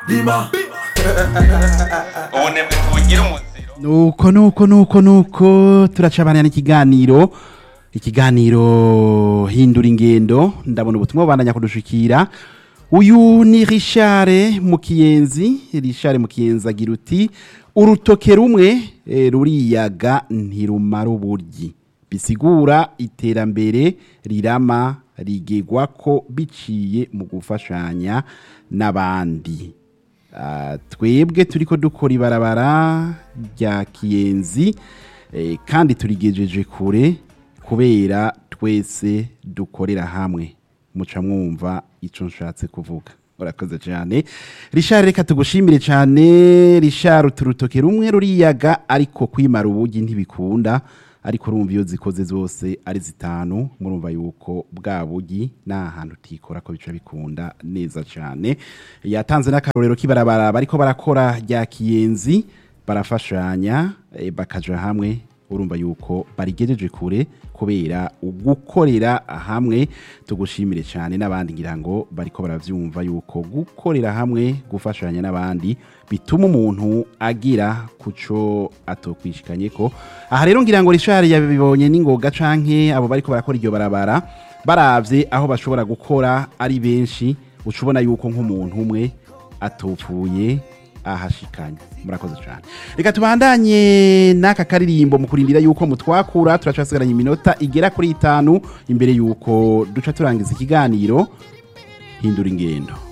Lima. ubunebwe tubugira umuziro nuko nuko nuko nuko turacabanira n'ikiganiro ikiganiro hindura ingendo ndabona ubutumwa bubandanya kudushikira uyu ni Richard Mukiyenzi Richard Mukiyenzi agira uti urutoke rumwe eh, ruriyaga ntirumara uburyi bisigura iterambere rirama rigegwa ko biciye mu gufashanya n'abandi Ah, twebwe turiko dukora ibarabara rya kiyenzi eh, kandi turigejeje kure kubera twese dukorera hamwe muca mwumva ico nshatse kuvuga urakoze cyane Richard reka tugushimire cyane Richard uturutoke rumwe ruriyaga ariko kwimara ubugi ntibikunda ariko urumva iyo zikoze zose ari zitanu murumva yuko bwa bugi nta hantu utikora ko bica bikunda neza cyane yatanze n'akarorero k'ibarabara bariko barakora rya kiyenzi barafashanya eh, bakaja hamwe urumva yuko barigejeje kure kubera ugukorera hamwe tugushimire cyane n'abandi ngira ngo bariko baravyumva yuko gukorera hamwe gufashanya n'abandi bituma umuntu agira kuco atokwishikanye ko aha rero ngira ngo Richard yabibonye n'ingoga canke abo bariko barakora iryo barabara baravye aho bashobora gukora ari benshi ucubona yuko nk'umuntu umwe atopfuye ahashikanye murakoze cyane reka tubandanye n'aka karirimbo mu kurindira yuko mutwakura turacasigaranye iminota igera kuri itanu imbere yuko duca turangiza ikiganiro hindura ingendo